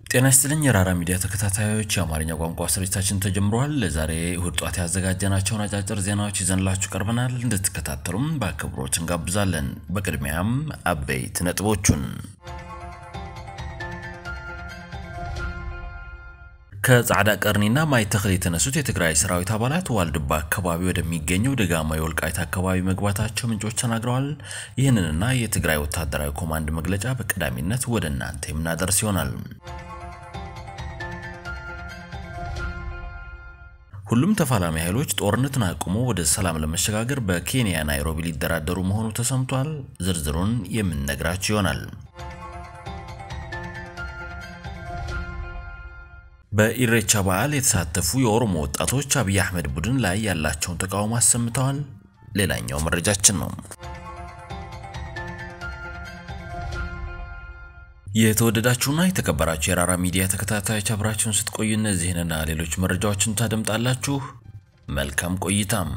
ጤና ይስጥልኝ የራራ ሚዲያ ተከታታዮች፣ የአማርኛ ቋንቋ ስርጭታችን ተጀምሯል። ለዛሬ እሁድ ጧት ያዘጋጀናቸውን አጫጭር ዜናዎች ይዘንላችሁ ቀርበናል። እንድትከታተሉም በአክብሮት እንጋብዛለን። በቅድሚያም አበይት ነጥቦቹን ከጻዕዳ ቀርኒና ማይ ተክል የተነሱት የትግራይ ሰራዊት አባላት ዋልድባ አካባቢ ወደሚገኘው ደጋማ የወልቃይት አካባቢ መግባታቸው ምንጮች ተናግረዋል። ይህንንና የትግራይ ወታደራዊ ኮማንድ መግለጫ በቀዳሚነት ወደ እናንተ የምናደርስ ይሆናል። ሁሉም ተፋላሚ ኃይሎች ጦርነትን አቁሞ ወደ ሰላም ለመሸጋገር በኬንያ ናይሮቢ ሊደራደሩ መሆኑ ተሰምቷል። ዝርዝሩን የምንነግራችሁ ይሆናል። በኢሬቻ በዓል የተሳተፉ የኦሮሞ ወጣቶች አብይ አህመድ ቡድን ላይ ያላቸውን ተቃውሞ አሰምተዋል። ሌላኛው መረጃችን ነው። የተወደዳችሁና የተከበራችሁ የራራ ሚዲያ ተከታታዮች አብራችሁን ስትቆዩ እነዚህንና ሌሎች መረጃዎችን ታደምጣላችሁ። መልካም ቆይታም።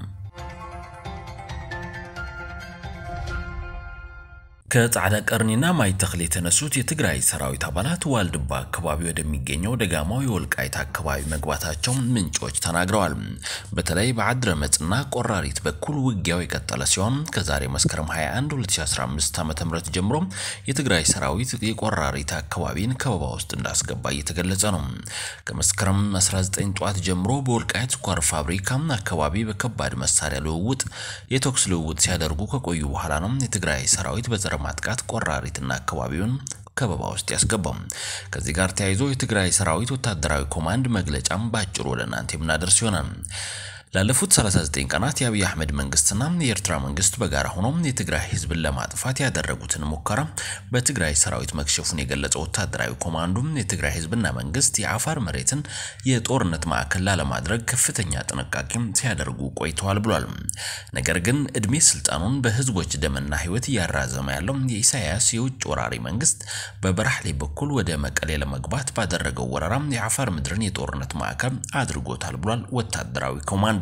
ከጻዕዳ ቀርኒና ማይ ተክል የተነሱት የትግራይ ሰራዊት አባላት ዋልድባ አካባቢ ወደሚገኘው ደጋማው የወልቃይት አካባቢ መግባታቸው ምንጮች ተናግረዋል። በተለይ በአድረመጽና ቆራሪት በኩል ውጊያው የቀጠለ ሲሆን ከዛሬ መስከረም 21 2015 ዓ.ም ጀምሮ የትግራይ ሰራዊት የቆራሪት አካባቢን ከበባ ውስጥ እንዳስገባ እየተገለጸ ነው። ከመስከረም 19 ጠዋት ጀምሮ በወልቃይት ስኳር ፋብሪካ አካባቢ በከባድ መሳሪያ ልውውጥ የተኩስ ልውውጥ ሲያደርጉ ከቆዩ በኋላ ነው የትግራይ ሰራዊት በጸረ ማጥቃት ቆራሪትና አካባቢውን ከበባ ውስጥ ያስገባው። ከዚህ ጋር ተያይዞ የትግራይ ሰራዊት ወታደራዊ ኮማንድ መግለጫም በአጭሩ ወደ እናንተ የምናደርስ ይሆናል። ላለፉት 39 ቀናት የአብይ አህመድ መንግስትና የኤርትራ መንግስት በጋራ ሆኖ የትግራይ ህዝብን ለማጥፋት ያደረጉትን ሙከራ በትግራይ ሰራዊት መክሸፉን የገለጸው ወታደራዊ ኮማንዱ የትግራይ ህዝብና መንግስት የአፋር መሬትን የጦርነት ማዕከል ላለማድረግ ከፍተኛ ጥንቃቄ ሲያደርጉ ቆይተዋል ብሏል። ነገር ግን እድሜ ስልጣኑን በህዝቦች ደምና ህይወት እያራዘመ ያለው የኢሳያስ የውጭ ወራሪ መንግስት በበራህሌ በኩል ወደ መቀሌ ለመግባት ባደረገው ወረራ የአፋር ምድርን የጦርነት ማዕከል አድርጎታል ብሏል ወታደራዊ ኮማንዱ።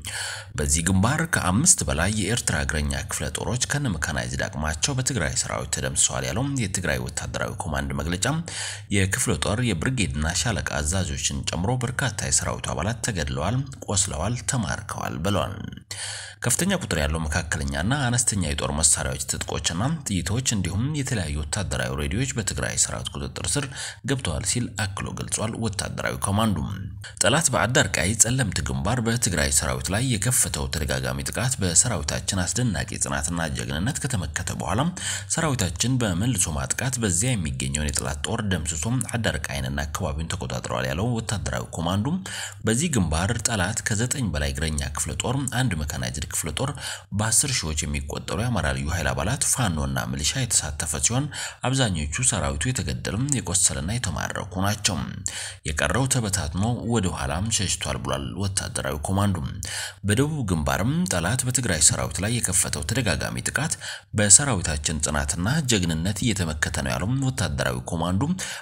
በዚህ ግንባር ከአምስት በላይ የኤርትራ እግረኛ ክፍለ ጦሮች ከነ መካናይዝድ አቅማቸው በትግራይ ሰራዊት ተደምስሰዋል ያለው የትግራይ ወታደራዊ ኮማንድ መግለጫ የክፍለ ጦር የብርጌድና ሻለቃ አዛዦችን ጨምሮ በርካታ የሰራዊቱ አባላት ተገድለዋል፣ ቆስለዋል፣ ተማርከዋል ብለዋል። ከፍተኛ ቁጥር ያለው መካከለኛና አነስተኛ የጦር መሳሪያዎች፣ ትጥቆችና ጥይቶች እንዲሁም የተለያዩ ወታደራዊ ሬዲዮዎች በትግራይ ሰራዊት ቁጥጥር ስር ገብተዋል ሲል አክሎ ገልጿል። ወታደራዊ ኮማንዱ ጠላት በአዳርቃይ ጸለምት ግንባር በትግራይ ሰራዊት ላይ የከፈተው ተደጋጋሚ ጥቃት በሰራዊታችን አስደናቂ ጽናትና ጀግንነት ከተመከተ በኋላ ሰራዊታችን በመልሶ ማጥቃት በዚያ የሚገኘውን የጠላት ጦር ደምስሶ አዳርቃይንና አካባቢውን ተቆጣጥረዋል ያለው ወታደራዊ ኮማንዱ በዚህ ግንባር ጠላት ከዘጠኝ በላይ እግረኛ ክፍለ ጦር፣ አንድ መካናይዝድ ክፍለ ጦር፣ በአስር ሺዎች የሚቆጠሩ የአማራ ልዩ ኃይል አባላት፣ ፋኖና ሚሊሻ የተሳተፈ ሲሆን አብዛኞቹ ሰራዊቱ የተገደሉም የቆሰለና የተማረኩ ናቸው። የቀረው ተበታትኖ ወደ ኋላም ሸሽቷል ብሏል ወታደራዊ ኮማንዱ። በደቡብ ግንባርም ጠላት በትግራይ ሰራዊት ላይ የከፈተው ተደጋጋሚ ጥቃት በሰራዊታችን ጽናትና ጀግንነት እየተመከተ ነው ያለው ወታደራዊ ኮማንዱ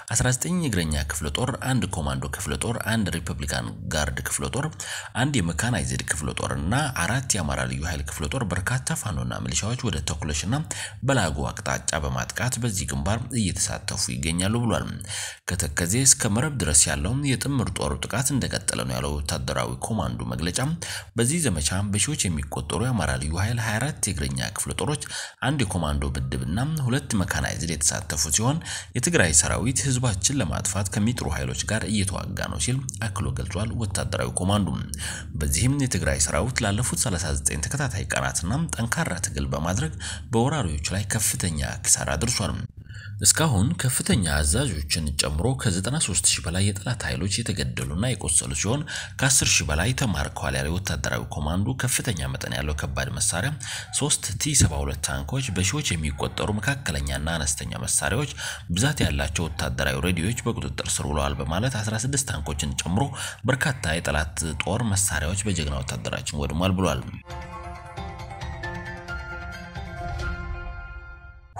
19 እግረኛ ክፍለ ጦር፣ አንድ ኮማንዶ ክፍለ ጦር፣ አንድ ሪፐብሊካን ጋርድ ክፍለ ጦር፣ አንድ የመካናይዝድ ክፍለ ጦር እና አራት የአማራ ልዩ ኃይል ክፍለ ጦር በርካታ ፋኖና ሚሊሻዎች ወደ ተኩለሽና በላጎ አቅጣጫ በማጥቃት በዚህ ግንባር እየተሳተፉ ይገኛሉ ብሏል። ከተከዜ እስከ መረብ ድረስ ያለውን የጥምር ጦሩ ጥቃት እንደቀጠለ ነው ያለው ወታደራዊ ኮማንዱ መግለጫ በዚህ ዘመቻ በሺዎች የሚቆጠሩ የአማራ ልዩ ኃይል 24 የእግረኛ ክፍለ ጦሮች፣ አንድ የኮማንዶ ምድብና ሁለት መካናይዝድ የተሳተፉ ሲሆን የትግራይ ሰራዊት ህዝባችን ለማጥፋት ከሚጥሩ ኃይሎች ጋር እየተዋጋ ነው ሲል አክሎ ገልጿል። ወታደራዊ ኮማንዱ በዚህም የትግራይ ሰራዊት ላለፉት 39 ተከታታይ ቀናትና ጠንካራ ትግል በማድረግ በወራሪዎች ላይ ከፍተኛ ኪሳራ አድርሷል። እስካሁን ከፍተኛ አዛዦችን ጨምሮ ከ93 ሺህ በላይ የጠላት ኃይሎች የተገደሉና የቆሰሉ ሲሆን ከ10 ሺህ በላይ ተማርከዋል ያለው ወታደራዊ ኮማንዱ ከፍተኛ መጠን ያለው ከባድ መሳሪያ፣ ሶስት ቲ72 ታንኮች፣ በሺዎች የሚቆጠሩ መካከለኛና አነስተኛ መሳሪያዎች፣ ብዛት ያላቸው ወታደራዊ ሬዲዮዎች በቁጥጥር ስር ውለዋል በማለት 16 ታንኮችን ጨምሮ በርካታ የጠላት ጦር መሳሪያዎች በጀግና ወታደራችን ወድሟል ብሏል።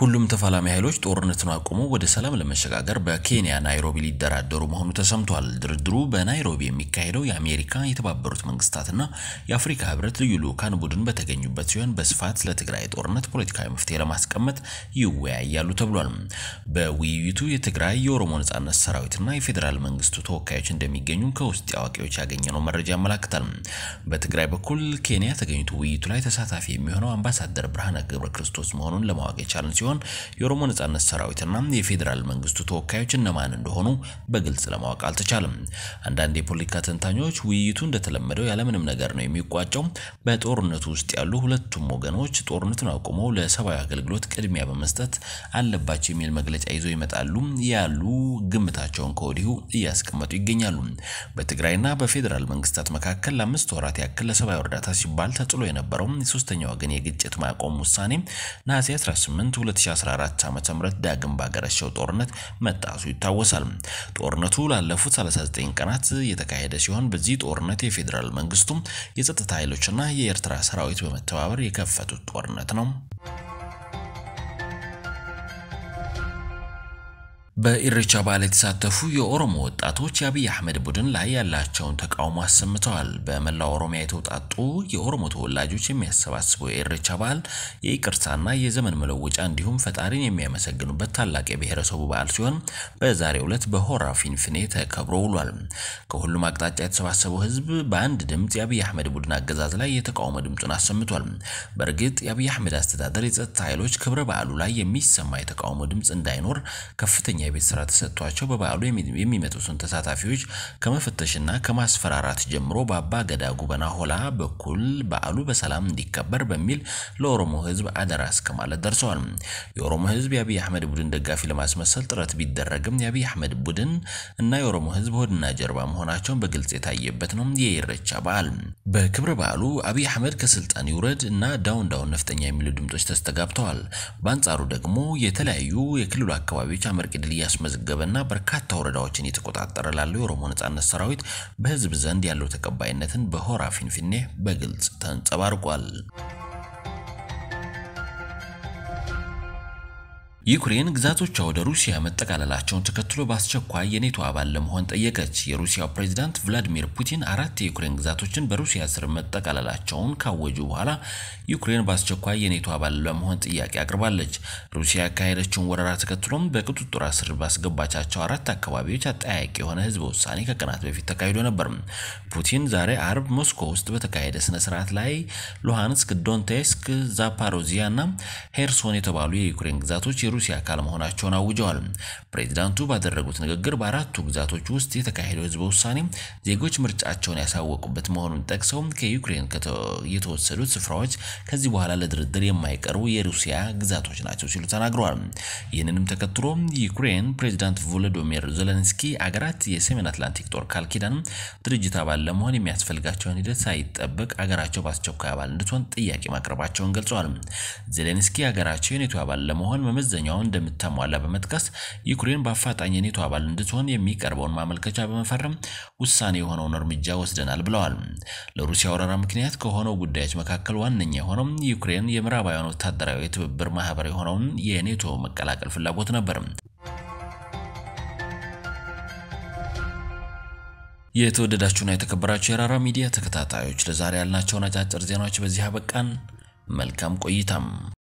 ሁሉም ተፋላሚ ኃይሎች ጦርነቱን አቁመው ወደ ሰላም ለመሸጋገር በኬንያ ናይሮቢ ሊደራደሩ መሆኑ ተሰምቷል። ድርድሩ በናይሮቢ የሚካሄደው የአሜሪካ የተባበሩት መንግስታትና የአፍሪካ ህብረት ልዩ ልዑካን ቡድን በተገኙበት ሲሆን በስፋት ለትግራይ ጦርነት ፖለቲካዊ መፍትሄ ለማስቀመጥ ይወያያሉ ተብሏል። በውይይቱ የትግራይ የኦሮሞ ነጻነት ሰራዊትና የፌዴራል መንግስቱ ተወካዮች እንደሚገኙ ከውስጥ አዋቂዎች ያገኘነው መረጃ ያመላክታል። በትግራይ በኩል ኬንያ ተገኝቶ ውይይቱ ላይ ተሳታፊ የሚሆነው አምባሳደር ብርሃነ ገብረ ክርስቶስ መሆኑን ለማወቅ የቻለን ሲሆን የኦሮሞ ነጻነት ሰራዊትና የፌዴራል መንግስቱ ተወካዮች እነማን እንደሆኑ በግልጽ ለማወቅ አልተቻለም። አንዳንድ የፖለቲካ ተንታኞች ውይይቱ እንደተለመደው ያለምንም ነገር ነው የሚቋጨው፣ በጦርነቱ ውስጥ ያሉ ሁለቱም ወገኖች ጦርነቱን አቁመው ለሰብአዊ አገልግሎት ቅድሚያ በመስጠት አለባቸው የሚል መግለጫ ይዘው ይመጣሉ ያሉ ግምታቸውን ከወዲሁ እያስቀመጡ ይገኛሉ። በትግራይና በፌዴራል መንግስታት መካከል ለአምስት ወራት ያክል ለሰብአዊ እርዳታ ሲባል ተጥሎ የነበረው የሶስተኛ ወገን የግጭት ማቆም ውሳኔ ነሐሴ 18 2014 ዓ.ም ዳግም ባገረሸው ጦርነት መጣሱ ይታወሳል። ጦርነቱ ላለፉት 39 ቀናት የተካሄደ ሲሆን በዚህ ጦርነት የፌዴራል መንግስቱ የጸጥታ ኃይሎችና የኤርትራ ሰራዊት በመተባበር የከፈቱት ጦርነት ነው። በኢሬቻ በዓል የተሳተፉ የኦሮሞ ወጣቶች የአብይ አህመድ ቡድን ላይ ያላቸውን ተቃውሞ አሰምተዋል። በመላው ኦሮሚያ የተውጣጡ የኦሮሞ ተወላጆች የሚያሰባስበው የኢሬቻ በዓል የይቅርታና የዘመን መለወጫ እንዲሁም ፈጣሪን የሚያመሰግኑበት ታላቅ የብሔረሰቡ በዓል ሲሆን በዛሬው ዕለት በሆራ ፊንፊኔ ተከብሮ ውሏል። ከሁሉም አቅጣጫ የተሰባሰበው ህዝብ በአንድ ድምፅ የአብይ አህመድ ቡድን አገዛዝ ላይ የተቃውሞ ድምፁን አሰምቷል። በእርግጥ የአብይ አህመድ አስተዳደር የጸጥታ ኃይሎች ክብረ በዓሉ ላይ የሚሰማ የተቃውሞ ድምፅ እንዳይኖር ከፍተኛ የቤት ስራ ተሰጥቷቸው በበዓሉ የሚመጡትን ተሳታፊዎች ከመፈተሽና ከማስፈራራት ጀምሮ በአባ ገዳ ጉበና ሆላ በኩል በዓሉ በሰላም እንዲከበር በሚል ለኦሮሞ ህዝብ አደራ እስከ ማለት ደርሰዋል። የኦሮሞ ህዝብ የአብይ አህመድ ቡድን ደጋፊ ለማስመሰል ጥረት ቢደረግም የአብይ አህመድ ቡድን እና የኦሮሞ ህዝብ ሆድና ጀርባ መሆናቸውን በግልጽ የታየበት ነው የኢሬቻ በዓል። በክብረ በዓሉ አብይ አህመድ ከስልጣን ይውረድ እና ዳውን ዳውን ነፍጠኛ የሚሉ ድምጾች ተስተጋብተዋል። በአንጻሩ ደግሞ የተለያዩ የክልሉ አካባቢዎች አመርቂ ድል እያስመዘገበና በርካታ ወረዳዎችን የተቆጣጠረ ላለው የኦሮሞ ነጻነት ሰራዊት በህዝብ ዘንድ ያለው ተቀባይነትን በሆራ ፊንፊኔ በግልጽ ተንጸባርቋል። ዩክሬን ግዛቶቿ ወደ ሩሲያ መጠቃለላቸውን ተከትሎ በአስቸኳይ የኔቶ አባል ለመሆን ጠየቀች። የሩሲያው ፕሬዝዳንት ቭላዲሚር ፑቲን አራት የዩክሬን ግዛቶችን በሩሲያ ስር መጠቃለላቸውን ካወጁ በኋላ ዩክሬን በአስቸኳይ የኔቶ አባል ለመሆን ጥያቄ አቅርባለች። ሩሲያ ያካሄደችውን ወረራ ተከትሎም በቁጥጥር ስር ባስገባቻቸው አራት አካባቢዎች አጠያቂ የሆነ ህዝበ ውሳኔ ከቀናት በፊት ተካሂዶ ነበር። ፑቲን ዛሬ አርብ ሞስኮ ውስጥ በተካሄደ ስነ ስርዓት ላይ ሉሃንስክ፣ ዶንቴስክ፣ ዛፓሮዚያ እና ሄርሶን የተባሉ የዩክሬን ግዛቶች የሩሲያ አካል መሆናቸውን አውጀዋል። ፕሬዚዳንቱ ባደረጉት ንግግር በአራቱ ግዛቶች ውስጥ የተካሄደው ህዝበ ውሳኔ ዜጎች ምርጫቸውን ያሳወቁበት መሆኑን ጠቅሰው ከዩክሬን የተወሰዱት ስፍራዎች ከዚህ በኋላ ለድርድር የማይቀርቡ የሩሲያ ግዛቶች ናቸው ሲሉ ተናግረዋል። ይህንንም ተከትሎ ዩክሬን ፕሬዚዳንት ቮሎዶሚር ዜሌንስኪ አገራት የሰሜን አትላንቲክ ጦር ቃል ኪዳን ድርጅት አባል ለመሆን የሚያስፈልጋቸውን ሂደት ሳይጠበቅ አገራቸው በአስቸኳይ አባል እንድትሆን ጥያቄ ማቅረባቸውን ገልጸዋል። ዜሌንስኪ አገራቸው የኔቶ አባል ለመሆን መመዘኛውን እንደምታሟላ በመጥቀስ ዩክሬን በአፋጣኝ የኔቶ አባል እንድትሆን የሚቀርበውን ማመልከቻ በመፈረም ውሳኔ የሆነውን እርምጃ ወስደናል ብለዋል። ለሩሲያ ወረራ ምክንያት ከሆነው ጉዳዮች መካከል ዋነኛ የሆነው ዩክሬን የምዕራባውያን ወታደራዊ የትብብር ማህበር የሆነውን የኔቶ መቀላቀል ፍላጎት ነበር። የተወደዳችሁና የተከበራችሁ የራራ ሚዲያ ተከታታዮች ለዛሬ ያልናቸውን አጫጭር ዜናዎች በዚህ አበቃን። መልካም ቆይታም